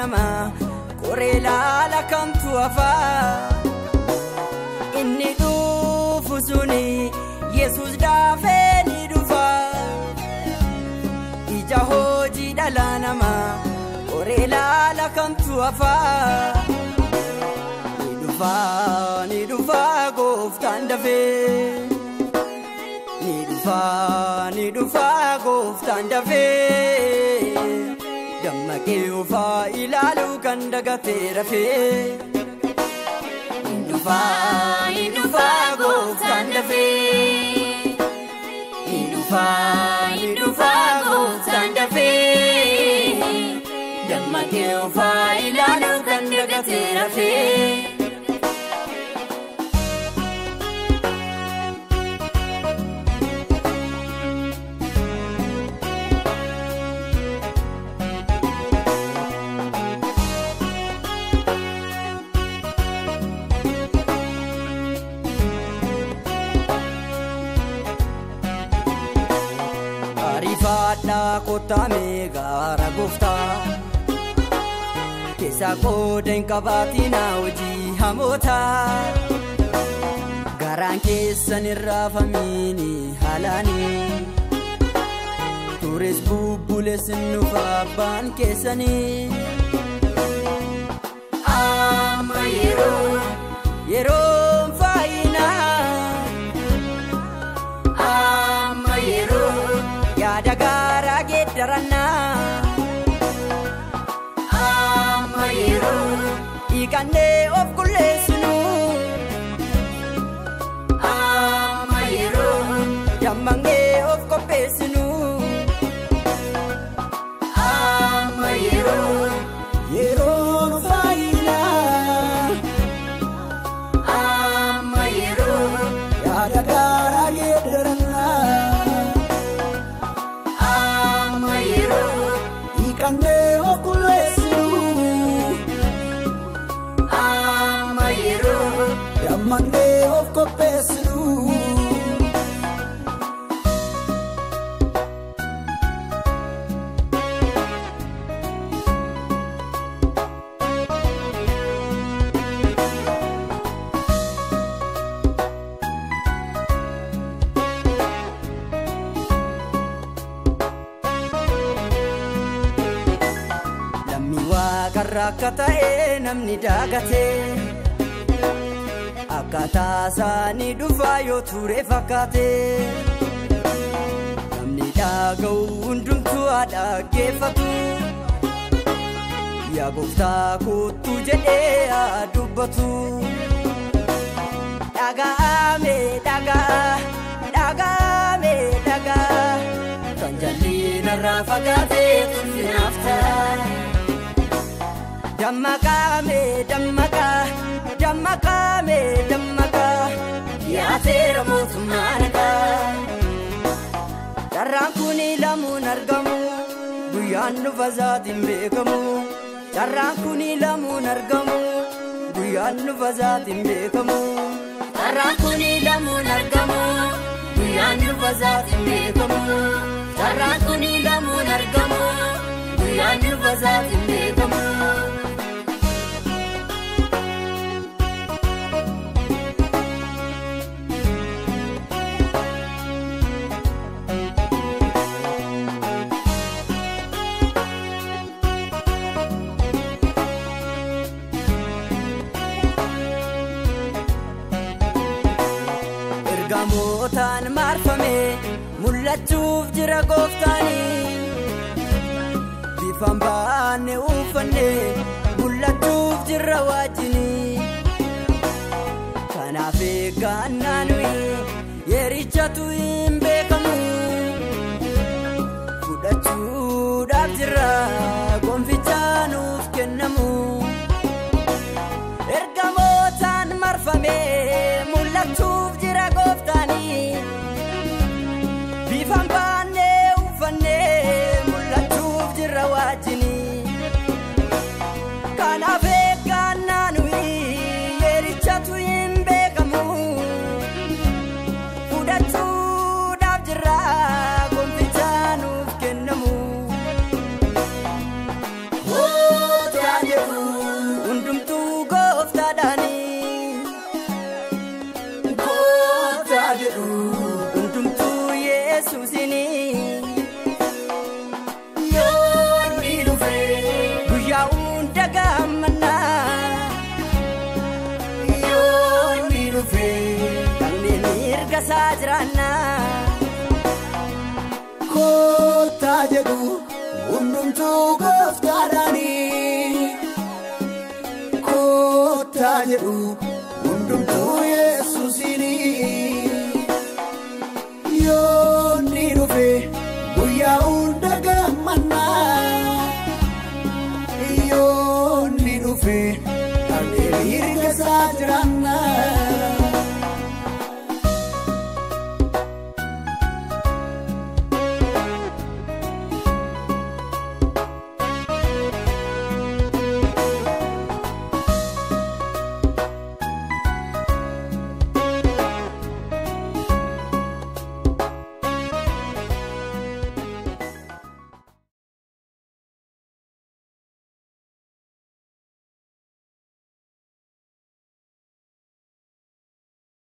namaa qoree laala kamtu hafaa inni dhufu suni yesus daafee ni dhufa ija hojii dhala namaa qoree laala kamtu hafaa ni dhufa ni dhufa gooftaan dafee. ni dhufa ni dhufa gooftaan dafee dammaqee ofaa ilaaluu kan dagatee rafee. Ni dhufa ni dhufa gooftaan dafee ni dhufa ni dhufa gooftaan dafee dammaqee ofaa ilaaluu kan dagatee rafee. Ariifaadhaa kottaamee gaara gooftaa keessa qooda hin qabaatinaa hojii hamootaa garaan keessan hin raafamiini haalaanii tures bubbules nufa abbaan keessanii. Amma yeroo yeroon faayinaa. Amma yeroo yaada gaaraa geeddarannaa. Amma yeroo dhiqannee of qulleessinu. Amma yeroo dammaqnee of qopheessinu. Amma yeroo yeroon faayinaa. Amma yeroo yaada gaaraa geeddarannaa. Amma yeroo Hiikannee of qulleessinu amma yeroo dammaqnee of qopheessinu. Namni waaqarra akka ta'e namni daagate akkaataa isaanii dhufaa yoo ture fakkaate namni dhaga'u hundumtuu haa dhaggeeffatu yaa gooftaa kootu jedhee haa dubbatu dhaga'ame dhaga'a dhaga'ame dhaga'a kan jallinarraa fagaatee tulfinaaf ta'a. Dammaqaame dammaqa dammaqaame dammaqa dhiyaateera mootummaan qaa. Carraan kuni lamuun argamu guyyaan dhufa isaatiin beekamu. Carraan kuni lamuun argamu guyyaan dhufa isaatiin beekamu. Carraan kuni lamuun argamu guyyaan dhufa isaatiin beekamu. Carraan kuni lamuun argamu guyyaan dhufa isaatiin beekamu. ergamootaan marfame mul'achuuf jira gooftaanii bifaan baanne uffanne mul'achuuf jirra waajjinii kanaaf eeggannaa nuyi yerichatu hin beekamu fudhachuudhaaf jirra gonfichaa nuuf kennamu. ergamootaan marfame mul'achuuf jira gooftaanii bifaan baannee uffannee mul'achuuf jirra waajjinii hunda gammannaa yoo inni dhufe namni mirga isaa jiraannaa Kottaa jedhu hundumtuu gooftaadhaanii. Kottaa jedhu hundumtuu Yesuusiini. Yoo inni dhufe guyyaa hunda gammannaa. Yoo inni dhufe